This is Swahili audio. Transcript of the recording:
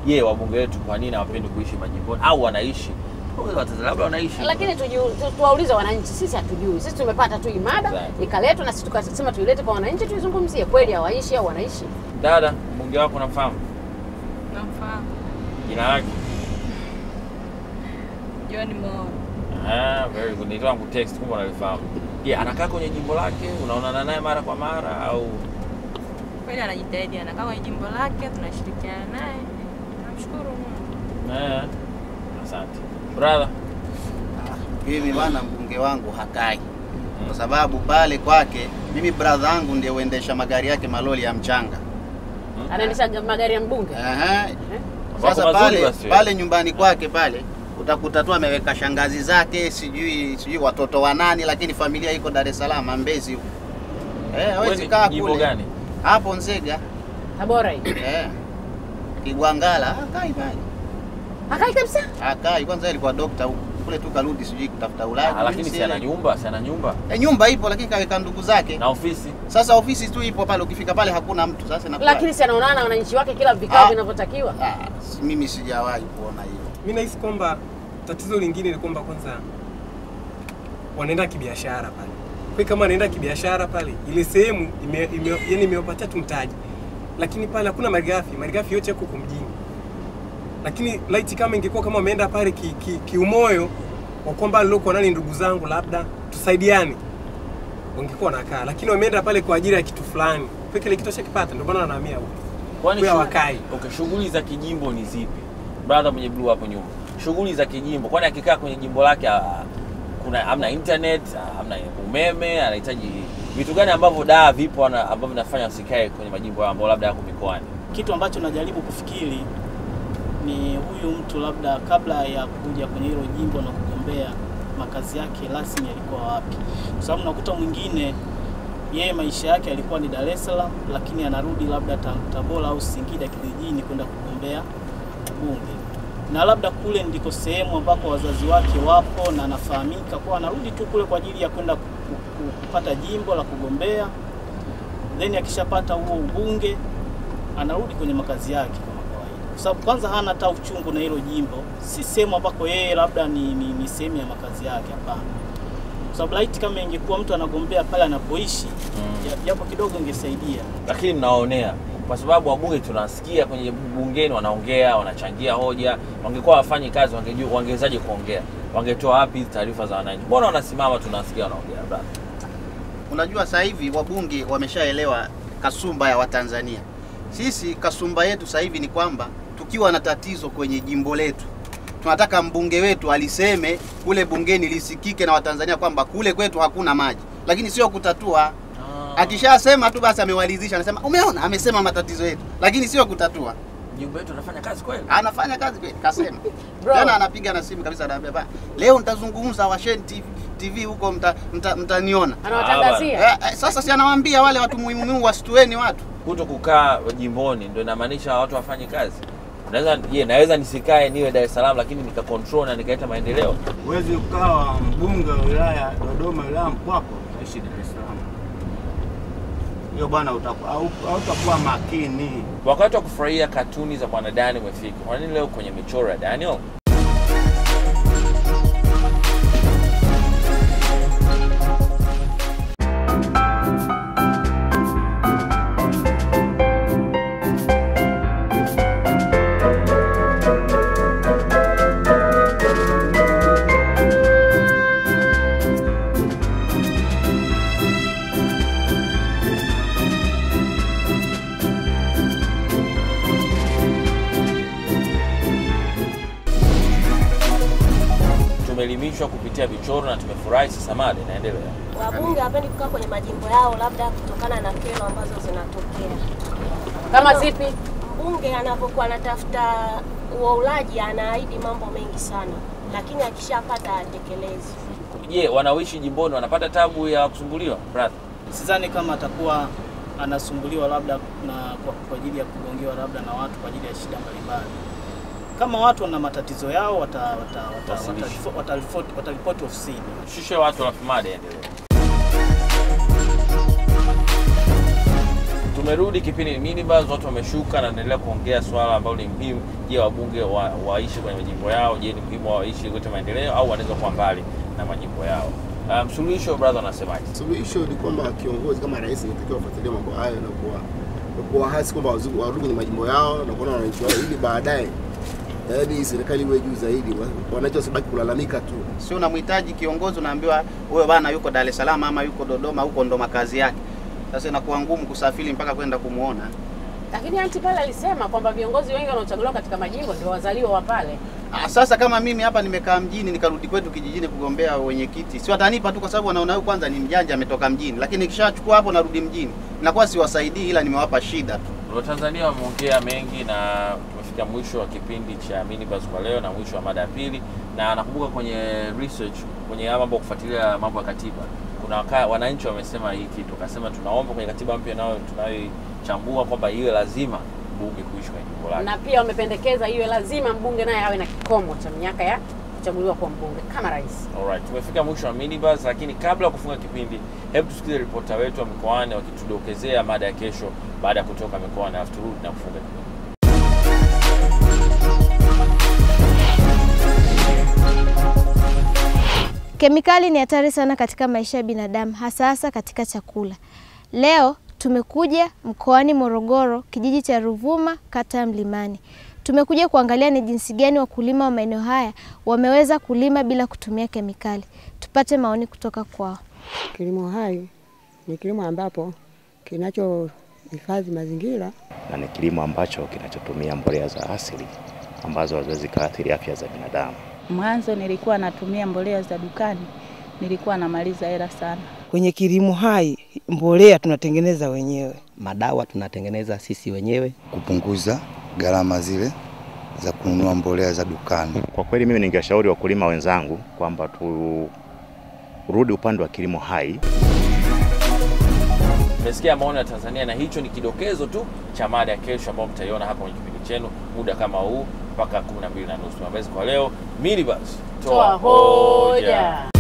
je, wabunge wetu kwa nini hawapendi kuishi majimboni au wanaishi Watanzania labda wanaishi lakini tujiu- tu- tuwaulize wananchi, sisi hatujui. Sisi tumepata tu imada Exactly. ikaletwa na sisi tukasema tuilete kwa wananchi tuizungumzie, kweli hawaishi au wanaishi. dada mbunge wako namfahamu Namfahamu jina lake John Mo. Ah, very good. Nilitaka kutext kumbe unalifahamu. Je, anakaa kwenye jimbo lake? Unaonana naye mara kwa mara au Kweli anajitahidi, anakaa kwenye jimbo lake, tunashirikiana naye. Namshukuru Mungu. eh? Asante. Brother. Mimi bwana, mbunge wangu hakai kwa sababu pale kwake mimi brother yangu ndiye uendesha magari yake maloli ya mchanga. Anaendesha magari ya mbunge. Aha. Eh? Sasa Wako mazuri pale basi. pale nyumbani kwake pale utakuta tu ameweka shangazi zake sijui sijui watoto wa nani, lakini familia iko Dar es Salaam Mbezi huko. Eh, hawezi Wewe kaa jimbo kule. gani? Hapo Nzega. Tabora hii. Eh. Kigwangala hakai pale. Hakai kabisa. Hakai kwanza alikuwa dokta huko. Kule tu karudi sijui kutafuta Ulaya. Ah, lakini si ana nyumba, si ana nyumba E, nyumba ipo lakini kaweka ndugu zake. na ofisi. Sasa ofisi tu ipo pale, ukifika pale hakuna mtu. Sasa inakuwa Lakini si anaonana na wananchi wake kila vikao Ah. vinavyotakiwa. ah, si- mimi sijawahi kuona hiyo. Mi nahisi kwamba tatizo lingine ni kwamba kwanza wanaenda kibiashara pale. Kwa hiyo kama anaenda kibiashara pale, ile sehemu ime, ime, yani imewapatia tu mtaji, lakini pale hakuna malighafi, malighafi yote yako huko mjini. Lakini laiti kama ingekuwa kama wameenda pale kiumoyo ki, ki kiumoyo, wa kwamba nilokuwa nani ndugu zangu, labda tusaidiane, wangekuwa wanakaa, lakini wameenda pale kwa ajili ya kitu fulani, kwa kile kitu chakipata, ndio maana wanahamia huko. Kwani Kwa shu- wakai. Okay, shughuli za kijimbo ni zipi? Brother mwenye blue hapo nyuma. Shughuli za kijimbo. Kwani akikaa kwenye jimbo lake ah, kuna amna internet, ah, amna umeme, anahitaji vitu gani ambavyo daa vipo ana- ambavyo vinafanya wasikae kwenye majimbo yao ambao labda yako mikoani? Kitu ambacho najaribu kufikiri ni huyu mtu labda kabla ya kuja kwenye hilo jimbo na kugombea, makazi yake rasmi yalikuwa wapi? Kwa sababu nakuta mwingine yeye maisha yake yalikuwa ni Dar es Salaam, lakini anarudi labda Ta- Tabora au Singida kijijini kwenda kugombea ubunge, na labda kule ndiko sehemu ambako wazazi wake wapo na anafahamika, kwa anarudi tu kule kwa ajili ya kwenda ku- ku- kupata jimbo la kugombea, then akishapata huo ubunge anarudi kwenye makazi yake kama kawaida, kwa sababu kwanza hana hata uchungu na hilo jimbo, si sehemu ambako yeye labda ni, ni, ni sehemu ya makazi yake, hapana. Kwa sababu laiti kama ingekuwa mtu anagombea pale anapoishi, ja- japo kidogo ingesaidia. Lakini mnaonea kwa sababu wabunge tunasikia kwenye bungeni wanaongea, wanachangia hoja. Wangekuwa wafanyi kazi, wangejua wangewezaje kuongea? Wangetoa wapi hizi taarifa za wananchi? Mbona wanasimama tunasikia wanaongea? brother? Unajua sasa hivi wabunge wameshaelewa kasumba ya Watanzania. Sisi kasumba yetu sasa hivi ni kwamba tukiwa na tatizo kwenye jimbo letu tunataka mbunge wetu aliseme kule bungeni lisikike na Watanzania kwamba kule kwetu hakuna maji, lakini sio kutatua. Akishasema tu basi amewalizisha, anasema umeona, amesema matatizo yetu, lakini sio kutatua. Jimbo yetu anafanya kazi kweli? Anafanya kazi kweli, kasema Bro. tena, anapiga na simu kabisa, anaambia "Ba, leo nitazungumza Washeni TV, TV huko mta, mta, mtaniona Anawatangazia. Eh, eh, sasa si anawaambia wale watu muhimu muhimu wasitueni watu. kuto kukaa jimboni ndio inamaanisha watu wafanye kazi. Naweza je, naweza nisikae niwe Dar es Salaam lakini nika control na nikaleta maendeleo. Huwezi ukawa mbunge wa wilaya Dodoma, wilaya Mpwako, naishi Dar es Salaam. Hiyo bwana, utakuwa au- hautakuwa makini. Wakati wa kufurahia katuni za bwana Dani umefika. Kwa nini leo kwenye michoro ya Daniel? Tumeelimishwa kupitia vichoro na tumefurahi. Sasa mada inaendelea. Wabunge hawapendi kukaa kwenye majimbo yao, labda kutokana na kero ambazo zinatokea. Kama zipi? Mbunge anapokuwa anatafuta uaulaji, anaahidi mambo mengi sana, lakini akishapata hatekelezi. Je, wanaoishi jimboni wanapata tabu ya kusumbuliwa? Brother. Sidhani kama atakuwa anasumbuliwa labda na kwa, kwa ajili ya kugongewa labda na watu kwa ajili ya shida mbalimbali. Kama watu wana matatizo yao wata, wata, wata, Wasilisha. wataripoti wata, wataripoti- wataripoti ofisini. Shushe watu alafu mada iendelee. tumerudi kipindi ni minibus, watu wameshuka na naendelea kuongea swala ambalo ni muhimu. Je, wabunge wa, waishi kwenye majimbo yao? Je, ni muhimu waishi kuleta maendeleo au wanaweza kuwa mbali na majimbo yao? Um, suluhisho brother, unasemaje? Suluhisho ni kwamba kiongozi kama rais inatakiwa wafuatilie mambo hayo na kuwa na kuwa hasi kwamba wazungu warudi kwenye majimbo yao na kuona wananchi wao, ili baadaye yaani serikali iwe juu zaidi, wa- wananchi wasibaki kulalamika tu. Sio unamhitaji kiongozi, unaambiwa huyo bana yuko Dar es Salaam ama yuko Dodoma, huko ndo makazi yake. Sasa inakuwa ngumu kusafiri mpaka kwenda kumuona. Lakini anti pale alisema kwamba viongozi wengi wanaochaguliwa katika majimbo ndio wazaliwa wa pale. Ah, Sasa kama mimi hapa nimekaa mjini nikarudi kwetu kijijini kugombea wenyekiti, si watanipa tu kwa sababu wanaona huyu kwanza ni mjanja ametoka mjini, lakini nikishachukua hapo narudi mjini, inakuwa siwasaidii, ila nimewapa shida tu. Watanzania wameongea mengi na tumefika mwisho wa kipindi cha minibus kwa leo na mwisho wa mada ya pili, na nakumbuka kwenye research kwenye haya mambo ya kufuatilia mambo ya katiba, kuna waka, wananchi wamesema hii kitu, wakasema tunaomba kwenye katiba mpya nayo tunayoichambua kwamba iwe lazima bunge kuishi kwenye jimbo lake. Na pia wamependekeza iwe lazima mbunge naye awe na kikomo cha miaka ya kuchaguliwa kuwa mbunge kama rais. Alright, tumefika mwisho wa minibus, lakini kabla ya kufunga kipindi, hebu tusikize ripota wetu wa mikoani wakitudokezea mada ya kesho baada ya kutoka mikoani, alafu turudi na kufunga kipindi. Kemikali ni hatari sana katika maisha ya binadamu, hasa hasa katika chakula. Leo tumekuja mkoani Morogoro, kijiji cha Ruvuma, kata ya Mlimani. Tumekuja kuangalia ni jinsi gani wakulima wa maeneo haya wameweza kulima bila kutumia kemikali. Tupate maoni kutoka kwao. Kilimo hai ni kilimo ambapo kinachohifadhi mazingira na ni kilimo ambacho kinachotumia mbolea za asili ambazo haziwezi kaathiri afya za binadamu. Mwanzo nilikuwa natumia mbolea za dukani, nilikuwa namaliza hela sana. Kwenye kilimo hai mbolea tunatengeneza wenyewe, madawa tunatengeneza sisi wenyewe. kupunguza gharama zile za kununua mbolea za dukani. Kwa kweli mimi ningeshauri wakulima wenzangu kwamba turudi upande wa kilimo hai. Mmesikia maoni ya Tanzania na hicho ni kidokezo tu cha mada ya kesho ambayo mtaiona hapa kwenye kipindi chenu muda kama huu mpaka 12 na nusu. Mabezi kwa leo, minibus Toa hoja.